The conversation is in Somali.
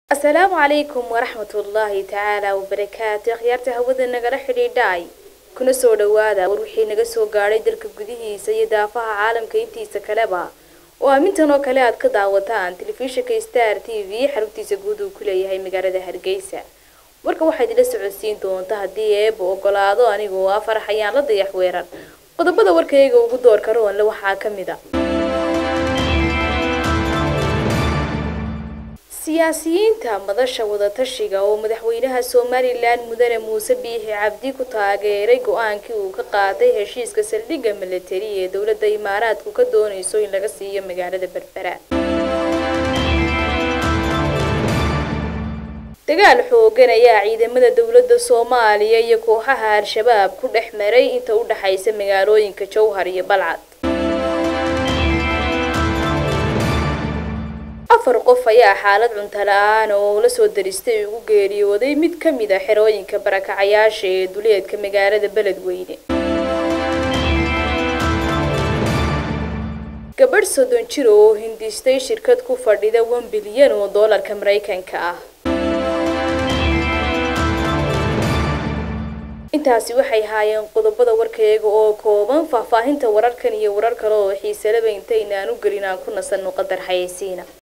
asalaamu calaykum waraxmatullaahi tacaala wabarakaatu akhyaarta hawada nagala xidhiidhaay kuna soo dhawaada war wixii naga soo gaadhay dalka gudihiisa iyo daafaha caalamka intiisa kaleba oo aamintan oo kale aad ka daawataan telefishinka star t v xaruntiisa guud uu ku leeyahay magaalada hargeysa warka waxaad ila socodsiin doonta haddii eeba ogolaado anigoo ah farax ayaan la dayax weeran qodobada warkayga ugu doorka roonle waxaa ka mid a siyaasiyiinta madasha wadatashiga oo madaxweynaha somalilan mudane muuse biixi cabdi ku taageeray go-aankii uu ka qaaday heshiiska saldhigga milatari ee dowladda imaaraadku ka doonayso in laga siiyo magaalada berbera dagaal xoogan ayaa ciidamada dowladda soomaaliya iyo kooxaha al-shabaab ku dhex maray inta u dhaxaysa magaalooyinka jowhar iyo balcad afar qof ayaa xaalad cunto la-aan oo la soo daristay ugu geeriyooday mid ka mid a xerooyinka barakacayaasha ee duleedka magaalada beledweyne gabadh soddon jir oo hindistay shirkad ku fadhida wan bilyan oo doolarka maraykanka ah intaasi waxay haayeen qodobada warkayaga oo kooban faahfaahinta wararkan iyo warar kale oo xiisalaba intaynaan u gelin aan ku nasanno qadar xayeysiina